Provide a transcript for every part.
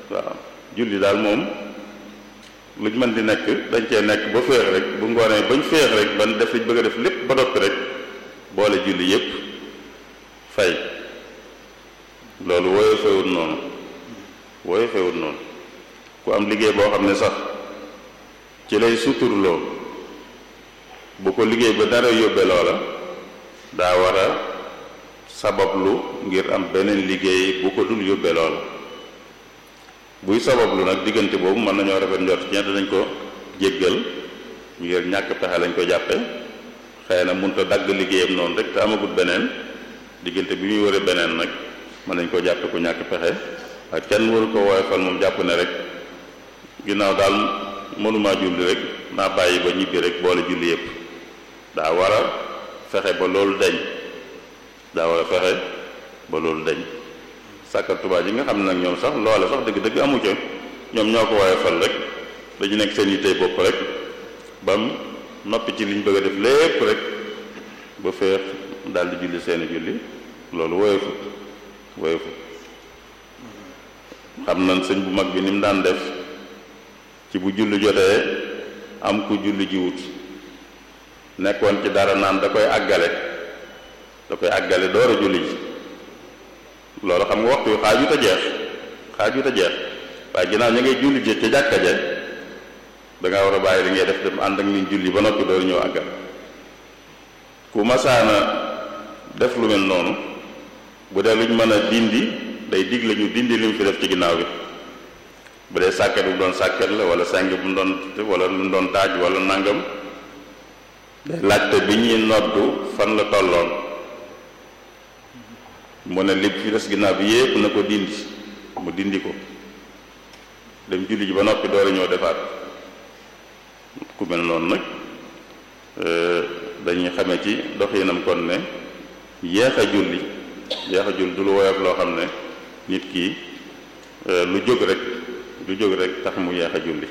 waaw julli daal moom luñ mën di nekk dañ cee nekk ba féex rek bu ngoonee bañ féex rek ban def liñ bëgg a def lépp ba noppi rek boole julli yépp fay loolu wooye fewut noonu wooye fewut noonu ku am liggéey boo xam ne sax ci lay suturloo bu ko liggéey ba dara yóbbe loola daa war a sabablu ngir am beneen liggéey bu ko dul yóbbe loola buy sabablu nag diggante boobu mën nañoo rafet njort ci ñett dañ ko jéggal ngir ñàkk pexe lañ ko jàppe xëy na munta dagg liggéeyam noonu rek te amagut beneen diggante bi muy wëre beneen nag mën nañ ko jàppe ku ñàkk pexe ak kenn waru ko woyofal moom jàpp ne rek ginnaaw daal mënumaa julli rek naa bàyyi ba ñibbi rek boole julli yépp daa war a fexe ba loolu deñ daa war a fexe ba loolu deñ sàkkat tubaab yi nga xam ne nag ñoom sax loole sax dëgg-dëgg amu ca ñoom ñoo ko woyofal rek dañu nekk seen yittey bopp rek bam noppi ci liñ bëgg a def lépp rek ba feex daldi julli seeni julli loolu woyofut woyofut xam nañ sëñ bu mag bi ni mu daan def ci bu julli jotee am ku julli jiwut nekkoon ci dara naan da koy àggale da koy àggale door a julli ji loolu xam nga waxtu wi xaajut a jeex xaajut a jeex waaye ginnaaw ña ngay julli ji ca jàkka ja da nga war a bàyyi li ngay def dem ànd ak ni julli ba noppi door ñëw àggal ku masaana def lu mel noonu bu dee luñ mën a dindi day digle ñu dindi li mu fi def ci ginnaaw bi bu dee sàkket bu doon sàkket la wala seng bu mu doon wala lu mu doon taaj wala nangam day laajte bi ñuy noddu fan la tolloon mu ne li fi des ginnaaw bi yépp na ko dindi mu dindi ko dem julli ji ba noppi door a ñëw defaat ku mel noonu nag dañuy xame ci doxinam kon ne yéex a julli yéex a julli du lu woyof loo xam ne nit ki lu jóg rek lu jóg rek tax mu yéex a julli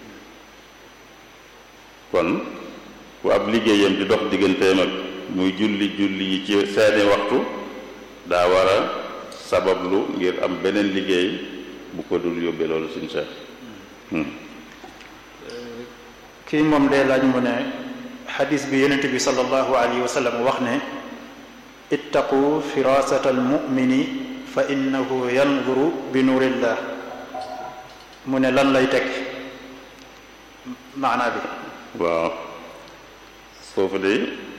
kon ku ab liggéeyam di dox digganteem ak muy julli julli yi ci seeni waxtu daa war a sabablu ngir am beneen liggéey bu ko dul yóbbee loolu suñ seex kii moom day laaj mu ne xadis bi yonent bi sallallahu alayhi wa sallam wax ne ittaqu firasata almumini fa innahu yanzuru bi nuurillah mu ne lan lay teg maanaa bi waaw foofu de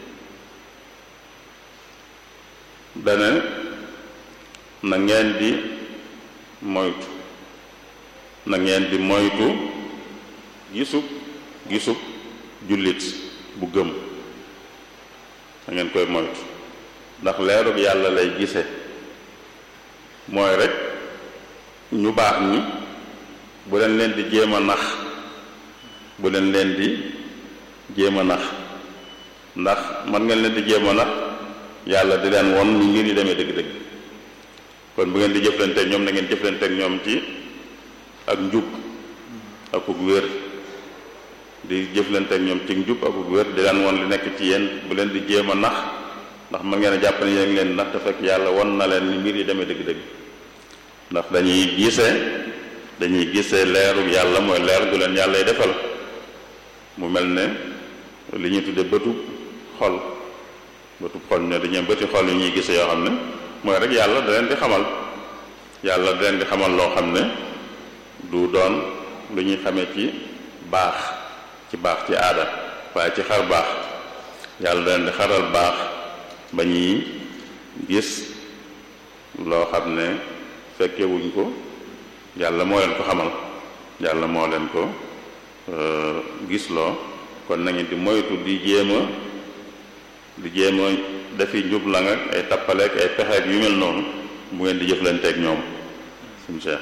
dane na ngeen di moytu na ngeen di moytu gisub gisub jullit bu gëm na ngeen koy moytu ndax leerug yàlla lay gise mooy rek ñu baax ñi bu leen leen di jéem a nax bu leen leen di jéem a nax ndax man ngeen leen di jéem a nax yàlla di leen won ni ngir yi demee dëgg-dëgg kon bu ngeen di jëflanteeg ñoom na ngeen jëflanteeg ñoom ci ak njub akuk wér di jëflanteeg ñoom ci njub akuk wér di leen won li nekk ci yéen bu leen di jéem a nax ndax mën ngeen a jàpp ne yéen leen nax te fekk yàlla won na leen ni mbir yi demee dëgg-dëgg ndax dañuy gisee dañuy gisee leeru yàlla mooy leer gu leen yàlla y defal mu mel ne li ñuy tudde bëtub xol bëtub xol ñoo dañuy bëti xol yu ñuy gisee yoo xam ne mooy rek yàlla da leen di xamal yàlla da leen di xamal loo xam ne du doon lu ñuy xamee ci baax ci baax ci aada waaye ci xar baax yàlla da leen di xaral baax ba ñuy gis loo xam ne fekkewuñ ko yàlla moo leen ko xamal yàlla moo leen ko gis loo kon na ngeen di moytu di jéem a di jéem a dafi njublang ak ay tappaleek ay pexeek yu mel noonu bu ngeen di jëflanteeg ñoom suñu cheikh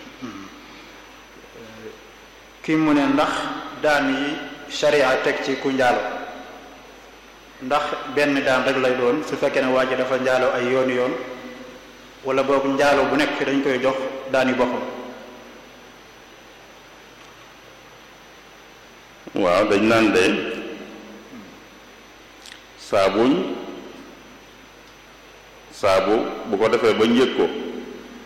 kii mu ne ndax daan yi sharia teg ci ku njaalo ndax benn daan rek lay doon su fekkee ne waa ji dafa njaalo ay yooni yoon wala boog njaalo bu nekk dañ koy jox daan yi boppam waaw dañ naan de saabuñ saabu bu ko defee ba njëg ko